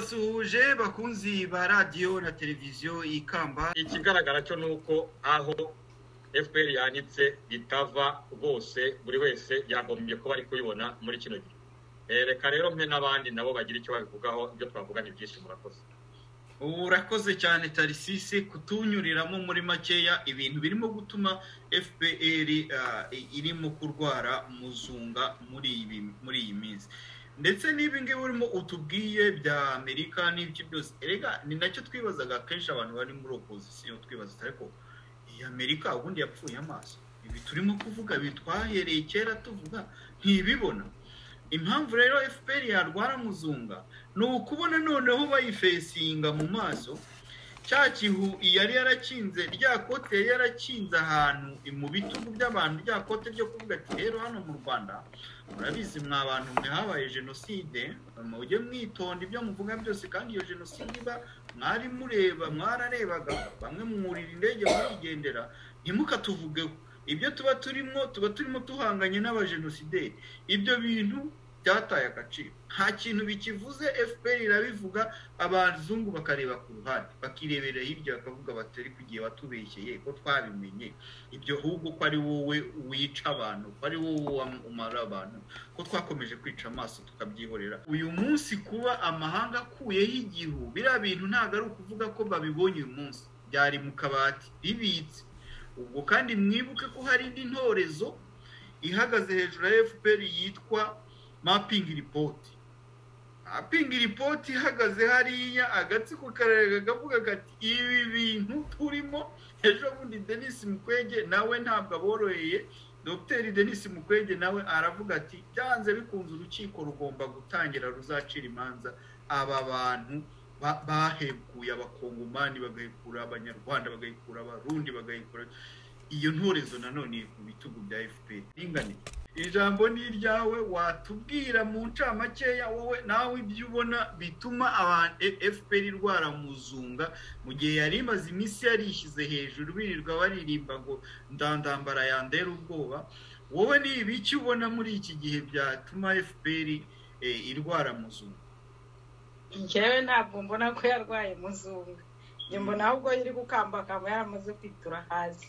basuhuje bakunzi ba radiyo na televiziyo ikamba ikigaragara cyo ni uko aho fpr yanditse itava rwose buri wese yagombye kuba ari kuyibona muri kino gihe Eh, reka rero mwe n'abandi nabo bagira icyo babivugaho ibyo twavuga ni byinshi murakoze ubu urakoze cyane tarisisi kutunyuriramo muri makeya ibintu birimo gutuma fpr ah, irimo kurwara muzunga muri ibi muri iyi minsi ndetse n'ibi ngibi urimo utubwiye bya amerika n'ibyo byose erega ni nacyo twibazaga kenshi abantu bari muri opozisiyo twibaza ariko iyi amerika ubundi yapfuye amaso ibi turimo kuvuga ibi twahereye kera tuvuga ntibibona impamvu rero fpr yarwara muzunga ni ukubona noneho bayifesinga mu maso cya kihu yari yarakinze rya kote yari yarakinze ahantu mu bitugu by'abantu rya kote ryo kuvuga ati rero hano mu rwanda murabizi mwa bantu mwe habaye jenoside mujye mwitonda ibyo muvuga byose kandi iyo jenoside iba mwari mureba mwararebaga bamwe mwurira indege murigendera ntimukatuvugeho ibyo tuba turimo tuba turimo duhanganye n'abajenosideri ibyo bintu byataye agaciro nta kintu bikivuze fpr irabivuga abazungu bakareba ku ruhande bakirebera hirya bakavuga batari kugiye batubeshyeye ko twabimenye ibyo ahubwo ko ari wowe wica abantu ko ari wowe umara abantu ko twakomeje kwica amaso tukabyihorera uyu munsi kuba amahanga akuyeho igihu biriya bintu ntabwo ari ukuvuga ko babibonye uyu munsi byari mu kabati bibitse ubwo kandi mwibuke ko hari indi ntorezo ihagaze hejuru ya fpr yitwa mapingi ripoti mapingi ripoti ihagaze hariya agatsiko karere kavuga kati ibi bintu turimo ejo bundi denise mukwege nawe ntabwo aboroheye dogiteri denise mukwege nawe aravuga ati byanze bikunze urukiko rugomba gutangira ruzacira imanza aba bantu ba- bahekuye abakongomani bagahekura abanyarwanda bagahekura abarundi bagahekura iyo ntorezo nanone iri ku bitugu bya fpr ringanire ijambo ni iryawe watubwira mu ncamakeya wowe nawe ibyo ubona bituma abantu fpr irwara muzunga mu gihe yari imaze iminsi yarishyize hejuru birirwa baririmba ngo ndandambara yandera ubwoba wowe ni ibiki ubona muri iki gihe byatuma fpr eh, irwara muzunga njyewe ntabwo mbona ko yarwaye muzunga njye mbona ahubwo iri gukambakamba yaramaze kwitura hasi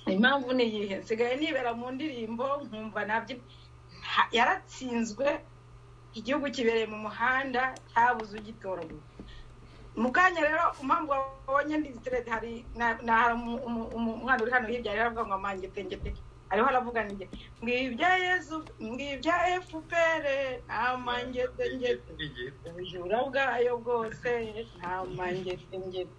impamvu ni iyihe nsigaye nibera mu ndirimbo nkumva nabyo yaratsinzwe igihugu kibereye mu muhanda cyabuze ugitoragura mu kanya rero impamvu wabonye ndi siterede hari na- na- hari umu- umu- umu- umwana uri hano hirya rero avuga ngo amangetengete ariho aravuga ngo ngibya yezu ngibya fpr nta mangetengete ubujura bwayo bwose nta mangetengete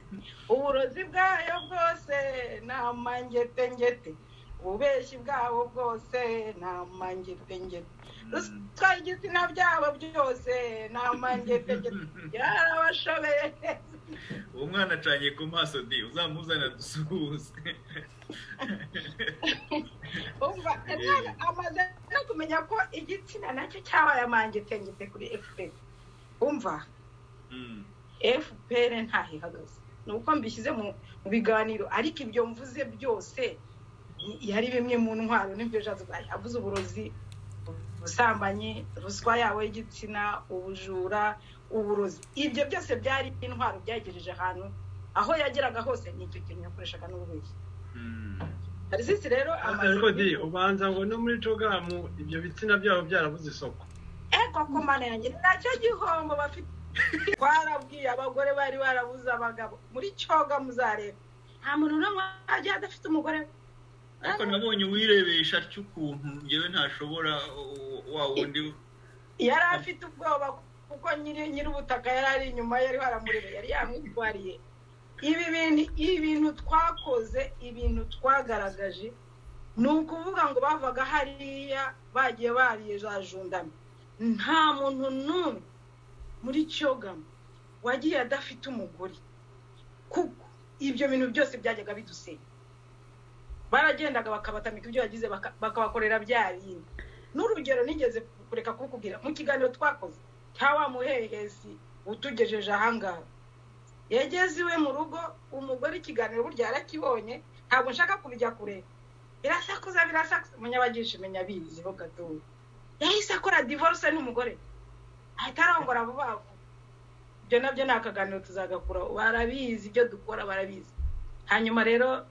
uburozi bwayo bwose nta mangetengete ububeshyi bwabo bwose nta mangetengete Mm. ruswa igitsina byabo byose nta mangetengete yarabashobeye uwo mwana acanye ku maso di uzamuzana dusuhuze umva Yeah. amaze no kumenya ko igitsina nacyo cyabaye amangetengete kuri fpr umva Mm. fpr ntaho ihagaze ni uko mbishyize mu mu biganiro ariko ibyo mvuze byose ni- yari bimwe mu ntwaro n'ibyo jashe yavuze uburozi ubusambanyi ruswa yabo y'igitsina ubujura uburozi ibyo byose byari intwaro byagejeje ahantu aho yageraga hose ni icyo kintu yakoreshaga n'ububeshyi Mm. tarisisi rero amaze ariko di ubanza ngo no muri jogamu ibyo bitsina byabo byarabuze isoko eko ku mana yanjye ni nacyo gihombo bafite twarabwiye abagore bari barabuze abagabo muri cyoga muzareba nta muntu n'umwe wagiye adafite umugore we. ariko nabonye uwirebesha atyo ukuntu yewe ntashobora uh, wa wundi yari afite ubwoba kuko nyiri nyir'ubutaka yari ari inyuma ye, yari waramureba yari yamwitwariye ibi bintu ibintu twakoze ibintu twagaragaje ni ukuvuga ngo bavaga hariya bagiye bariye za jundama nta muntu n'umwe muri cyogamo wagiye adafite umugore kuko ibyo bintu byose byajyaga bidusenya baragendaga bakabatamika ibyo bagize baka- bakabakorera bya bindi n'urugero nigeze kureka kukubwira mu kiganiro twakoze cya wa muhehesi utugejeje ahangaha yageze iwe mu rugo umugore ikiganiro burya yarakibonye ntabwo nshaka kubijya kure birasakuza birasakuza umunyabagisha imenya bizi ho gatoya yahise akora divorce n'umugore ahita arongora vuba vuba ibyo nabyo ni akaganiro tuzagakura barabizi ibyo dukora barabizi hanyuma rero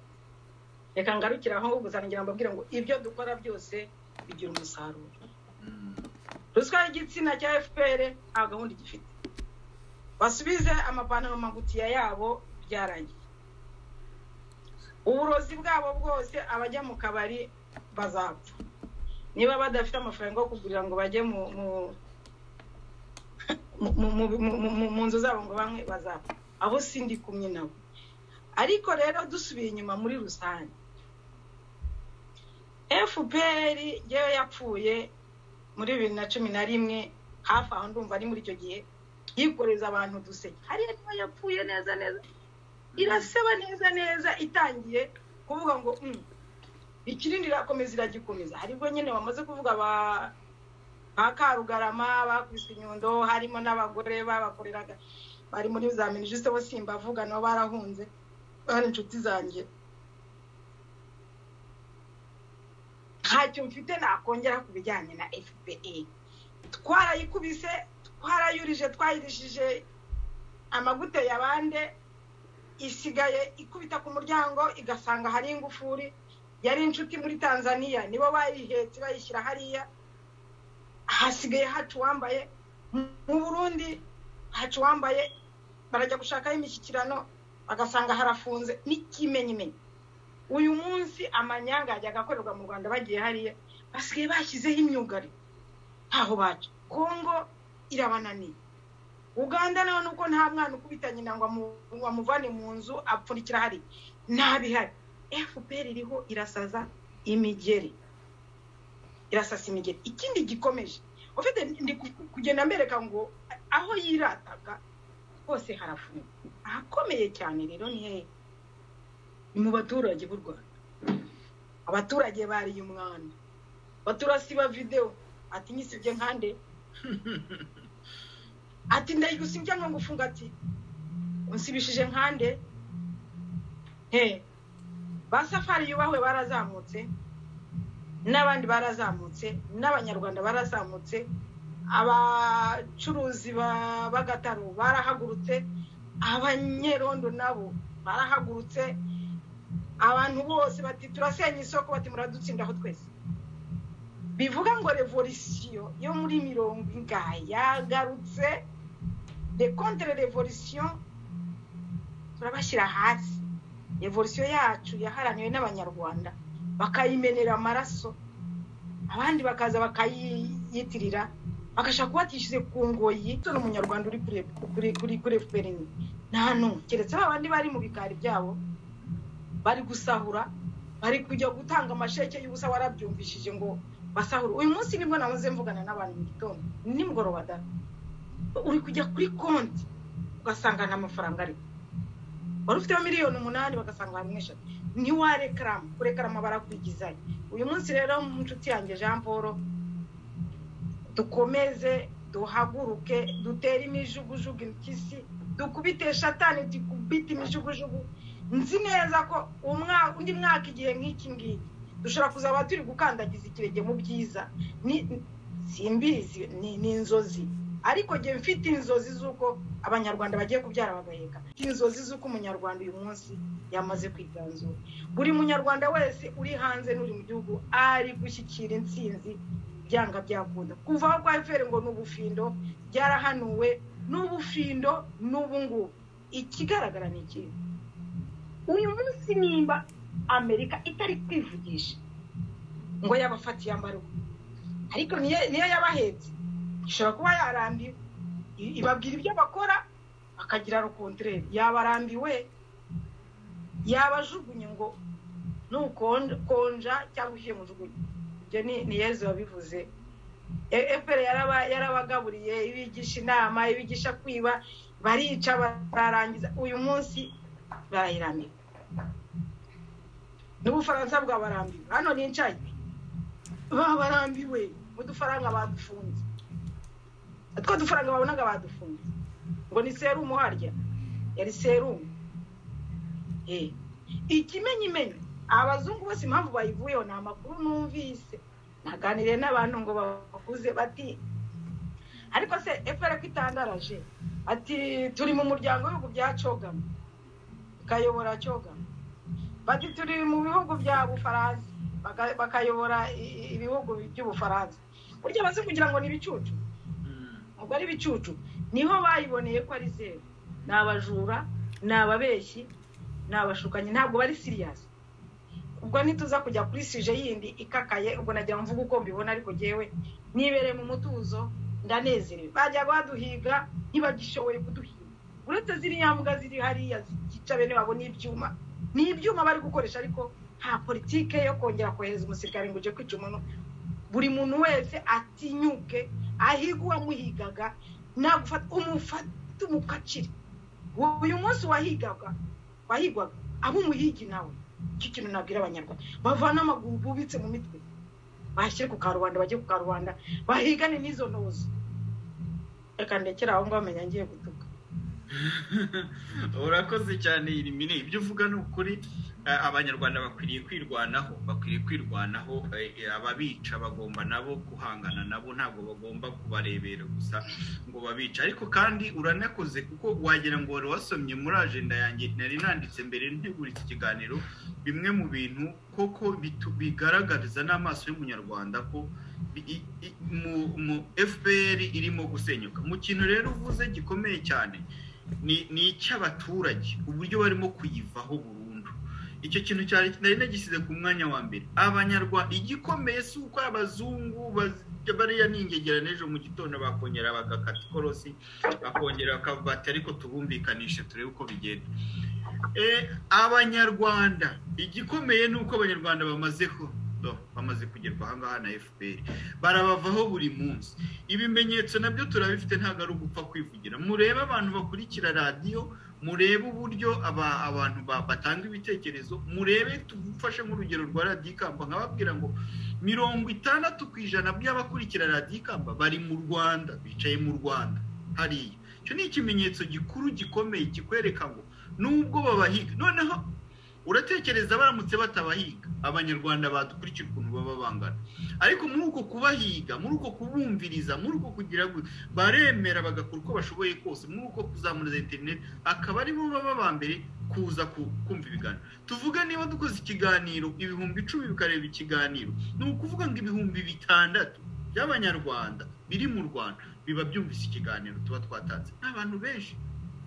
reka ngarukire aho gusa ngira mbabwire ngo ibyo dukora byose bigira umusaruro ruswa y'igitsina cya fpr nta gahunda igifite basubize amapantaro magutiya yabo byarangiye uburozi bwabo bwose abajya mu kabari bazapfa niba badafite amafaranga yo kugurira ngo bajye mu mu nzu zabo ngo bamwe bazapfa abo sindi kumwe nabo ariko rero dusubiye inyuma muri rusange fpr yewe yapfuye muri bibiri na cumi na rimwe hafi aho ndumva ari muri icyo gihe yikoreza abantu uduseke hariya niba yapfuye neza neza iraseba neza neza itangiye kuvuga ngo ikirindi irakomeza iragikomeza haribwo nyine bamaze kuvuga ba karugarama bakubise inyundo harimo n'abagore babakoreraga bari muri za minisitiri bo simbavuga nabo barahunze bari inshuti zanjye ntacyo mfite nakongera ku bijyanye na fpr twarayikubise twarayurije twayirishije amagute ya bande isigaye ikubita ku muryango igasanga hari ingufuri yari inshuti muri tanzania nibo bayihetse bayishyira hariya hasigaye hacu wambaye mu burundi hacu wambaye barajya gushakaho imishyikirano bagasanga harafunze n'ikimenyimenyi uyu munsi amanyanga yajyaga akorerwa mu rwanda bagiye hariya basigaye bashyizeho imyugariro ntaho baca kongo irabananiye uganda nawe nuko nta mwana ukubita nyina ngo amuvane mu nzu apfundikira hari ntabihari fpr iriho irasaza imigeri irasasa imigeri ikindi gikomeje ufite kugenda mbereka ngo aho yirataga hose harafunga ahakomeye cyane rero ni hehe ni mu baturage b'u rwanda abaturage bariye umwanda baturasiba videwo ati nyisibye nkande ati ndayigusibye nko gufunga ati unsibishije nkande he ba safari yubahwe barazamutse n'abandi barazamutse n'abanyarwanda barazamutse abacuruzi b'agataro barahagurutse abanyerondo nabo barahagurutse abantu bose bati turasenya isoko bati muradutsindaho twese bivuga ngo revolisiyo yo muri mirongo ingahe yagarutse de contre revolisiyo turabashyira hasi revolisiyo yacu yaharaniwe n'abanyarwanda bakayimenera amaraso abandi bakaza bakayiyitirira bagashaka kuba batishyize ku ngoyi turi umunyarwanda uri kuri kuri efuperi nta n'umwe keretse abandi bari mu bikari byabo bari gusahura bari kujya gutanga amasheke y'ubusa warabyumvishije ngo basahura uyu munsi nibwo nahoze mvugana n'abantu mu gitondo nimugoroba da uri kujya kuri konti ugasanga nta mafaranga ariko wari ufiteho miliyoni umunani bagasanga hamwe eshatu ntiwarekarama kurekarama barakwigizanya uyu munsi rero inshuti yanjye jean paul dukomeze duhaguruke dutere imijugujugu impyisi dukubite shatani dukubite imijugujugu nzi neza ko undi mwaka igihe nk'iki ngiki dushobora kuzaba turi gukandagiza ikirenge mu byiza simbizi ni inzozi ariko njye mfite inzozi z'uko abanyarwanda bagiye kubyara bagaheka inzozi z'uko umunyarwanda uyu munsi yamaze kwiganzura buri munyarwanda wese uri hanze n'uri mu gihugu ari gushyikira intsinzi byanga byakunda kuva aho kwa efuperi ngo ni ubufindo byarahanuwe n'ubufindo n'ubu ngubu ikigaragara ni ikintu uyu munsi nimba amerika itari kwivugisha ngo yabafatiye amarugu ariko niyo yabahetse ishobora kuba yarambiwe ibabwira ibyo bakora akagira rukontorere yabarambiwe yabajugunye ngo nukonja cyangwa ushyire mu jugunye ibyo ni yezu wabivuze efuperi yarabagaburiye ibigisha inama ibigisha kwiba barica bararangiza uyu munsi barayirambiwe n'ubufaransa bwabarambiwe hano nicaye babarambiwe udufaranga badufunze two dufaranga babonaga badufunze ngo ni serumu harya yari serumu ikimenyimenyi abazungu bose impamvu bayivuyeho ni amakuru numvise naganiriye n'abantu ngo bakuze bati ariko se efuperi ko itandaraje ati turi mu muryango w'ibihugu bya cogama bakayobora cogama bati turi mu bihugu bya bufaransa baka- bakayobora i- i- ibihugu by'ubufaransa burya bazi kugira ngo ni ibicucu ntabwo ari ibicucu niho bayiboneye ko ari zeru ni abajura ni ababeshyi ni abashukanyi ntabwo bari siriyasi ubwo ntituza kujya kuri sije yindi ikakaye ubwo nagira ngo mvuge uko mbibona ariko ngewe nibereye mu mutuzo ndanezerewe bajya baduhiga ntibagishoboye kuduhiga uretse ziriya mbwa ziri hariya zica bene babo n'ibyuma ni ibyuma bari gukoresha ariko nta politike yo kongera kohereza umusirikare ngo ujye kwica umuntu buri muntu wese atinyuke ahiga uwamuhigaga nagufata umufate umukacire uyu munsi wahigaga wahigwaga abo umuhigi nawe icyo kintu nabwira abanyarwanda bavana amaguru bubitse mu mitwe bashyire ku karubanda bajye ku karubanda bahigane n'izo ntozi reka ndekere aho ngaho menya ngiye gutuka urakoze cyane irimine ibyo uvuga ni ukuri eh, abanyarwanda bakwiriye kwirwanaho bakwiriye kwirwanaho eh, eh, ababica bagomba nabo guhangana nabo ntabwo bagomba kubarebera gusa ngo babica ariko kandi uranakoze kuko wagira ngo wari wasomye muri ajenda yanjye nari nanditse mbere ntegura iki kiganiro bimwe mu bintu koko bitu- bigaragariza n'amaso y'umunyarwanda ko bi- i- i- mu- mu fpr irimo gusenyuka mu kintu rero uvuze gikomeye cyane ni ni icy'abaturage uburyo barimo kuyivaho burundu icyo kintu cyari nari nagisize ku mwanya wa mbere abanyarwanda igikomeye si uko abazungu baz- bariya ningegerane ejo mu gitondo bakongera bagakata ikorosi bakongera bakabati ariko tubumvikanishe turebe uko bigenda Eh, abanyarwanda igikomeye ni uko abanyarwanda bamaze ku no, bamaze kugerwa ahangaha na fpr barabavaho buri munsi ibimenyetso nabyo turabifite ntabwo ari ugupfa kwivugira murebe abantu bakurikira radiyo murebe uburyo aba- abantu ba- batanga ibitekerezo murebe tufashe nk'urugero rwa radiyo ikamba nkababwira ngo mirongo itandatu ku ijana by'abakurikira radiyo ikamba bari mu rwanda bicaye mu rwanda hariya icyo ni ikimenyetso gikuru gikomeye kikwereka ngo nubwo babahiga noneho uratekereza baramutse batabahiga abanyarwanda badukurikira ukuntu baba bangana ariko muri uko kubahiga muri uko kubumviriza muri uko kugira gu- baremera bagakora uko bashoboye kose muri uko kuzamura za interineti akaba aribo baba ba mbere kuza ku- kumva ibiganiro tuvuge niba dukoze ikiganiro ibihumbi icumi bikareba ikiganiro ni ukuvuga ngo ibihumbi bitandatu by'abanyarwanda biri mu rwanda biba byumvise ikiganiro tuba twatanze ni abantu benshi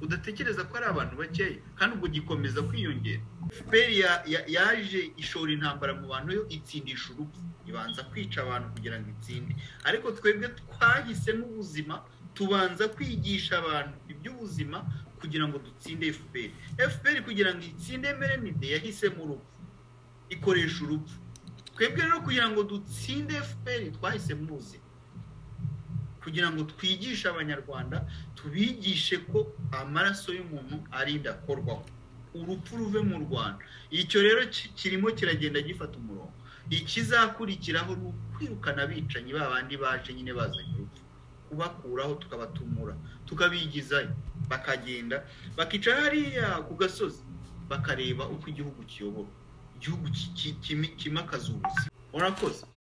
udatekereza ko ari abantu bakeya kandi ubwo gikomeza kwiyongera fpr ya- ya- yaje ishora intambara mu bantu yo itsindisha urupfu ibanza kwica abantu kugira ngo itsinde ariko twebwe twahisemo ubuzima tubanza kwigisha abantu iby'ubuzima kugira ngo dutsinde fpr fpr kugira ngo itsinde emerenide yahisemo urupfu ikoresha urupfu twebwe rero kugira ngo dutsinde fpr twahisemo ubuzima kugira ngo twigishe abanyarwanda tubigishe ko amaraso y'umuntu arinda akorwaho urupfu ruve mu rwanda icyo rero ki- kirimo kiragenda gifata umurongo ikizakurikiraho ni ukwirukana abicanyi ba bandi baje nyine bazanye urupfu kubakuraho tukabatumura tukabigizayo bakagenda bakica hariya ku gasozi bakareba uko igihugu kiyoborwa igihugu ki- ki- kimi- kimakaza ubuzima urakoze